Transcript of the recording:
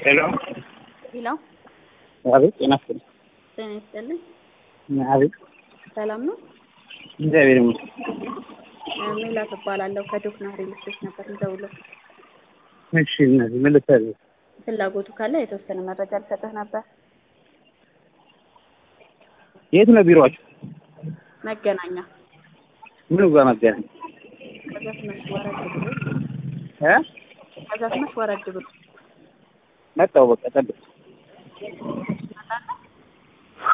ሄሎ ሄሎ አቤት ጤና ይስጥልኝ ጤና ይስጥልኝ። አቤት ሰላም ነው? እግዚአብሔር ይመስገን ሜላት እባላለሁ ከዶክና ሪል ስቴት ነበር የምደውለው። እሺ እነዚህ ምን ልታዘዝ ፍላጎቱ ካለ የተወሰነ መረጃ ልሰጥህ ነበር። የት ነው ቢሮአችሁ መገናኛ ምን ጋር መገናኝ ከዛ ትንሽ ወረድ ብሎ እ ከዛ ትንሽ ወረድ ብሎ መጣሁ በቃ ጠብቅ